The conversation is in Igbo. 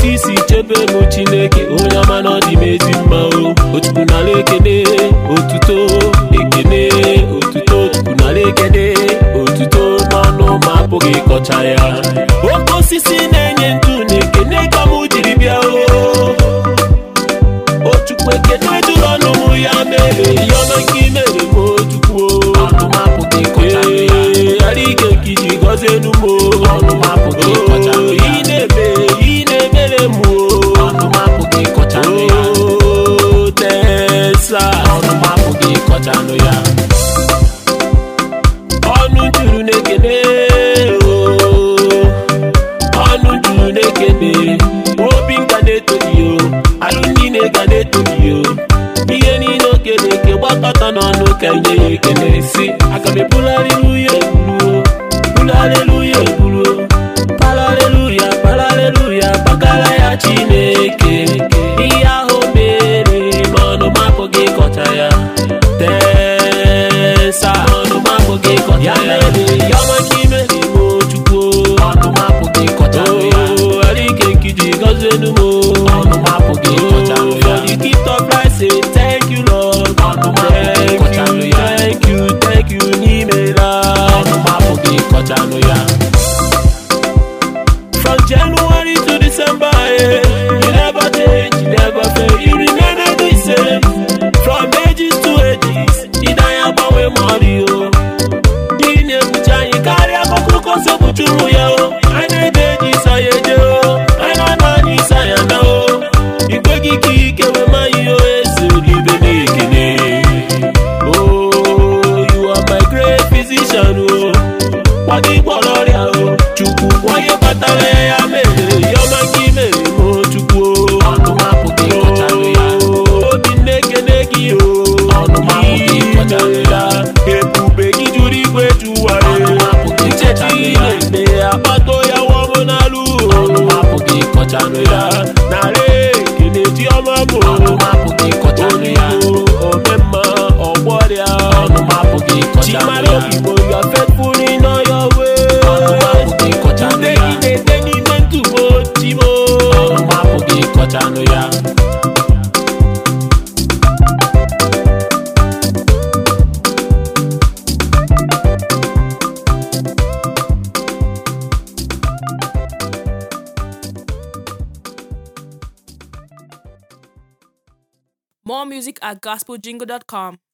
ka isi chebe m chineke onye ọma na ọ dị m ezi mma o otupu n'ala ekene otuto ekene otuto otupu n'ala ekene otuto n'ọnụ ma apụghị ịkọcha ya oke osisi na-enye ndụ na ekene ka m jiri bịa o ochukwu ekene jụrụ ọnụ m ya mere ya ọma nke i mere m ochukwu ọnụ m apụghị ịkọcha ya ee ara ike ka iji gọzie enu m ọnụ m apụghị ịkọcha o ya ị na-eme ị na-emere m o ọnụ m apụghị ịkọcha ya o tesa ọnụ m apụghị ịkọcha ya ọnụ juru n'ekene o ọnụ juru n'ekene obi nka na-etoghị o alụ niile ga na-etoghị o ihe niile okene eke gbakọta n'ọnụ ka nye ya ekene si aga m ebulariluya ebulu o bulaleluya ebulu o palaleluya palaleluya gbagara ya chineke ihe ahụ mere ma ọnụ m apụghị ịkọcha ya tesa ọnụ m apụghị ịkọcha ya mere ya ọma ka ime n'ime chukwu ọnụ m apụghị ịkọcha ya o arike nkiji gọzienu m ọnụ m apụghị ịkọcha Oh, ya for the gift of life say thank you lord Ọnụ m apụghị thank ịkọcha you ya. thank you thank you n'imela ọnụ m apụghị ịkọcha ya From January to December, eh, you never change, you never fail, you remain the same. From ages to ages, ị naghị agbanwe mmadụ o. Ị na-ebuchi anyị karịa akụkọ si ekpuchi ụmụ ya o. Anyị na-eje eji ịsa ya eje o. Anyị na-ana anyị ịsa ya na o. Ikweghị ka ike wee ma ihe o esi ibe na-ekene. Oh, you are my great physician o. Gwa gị gwọrọ ọrịa o. Chukwu onye kpatara ya ya mere ya ọma ka i mere m o Chukwu o. ọnụ m apụghị ịkọcha ya obi na-ekene gị o Ọnụ m apụghị ịkọcha ya. ebube gị juru igwe jụwa Ọnụ m apụghị ichechi ịkọcha ya. na-eme akpato ya wọm n'alụ ọnụ m apụghị ịkọcha ya narị ekene ji ọma bụ ọnụ m apụghị ịkọcha ya omemma ọgbọrịa ọnụ m apụghị ịkọcha chimara ya obibo ya faithful in all your ọnụ m ways apụghị ịkọcha ude ya gị na-ete n'ime ntụbo chimo ọnụ m apụghị ịkọcha ya More music at gospeljingle.com.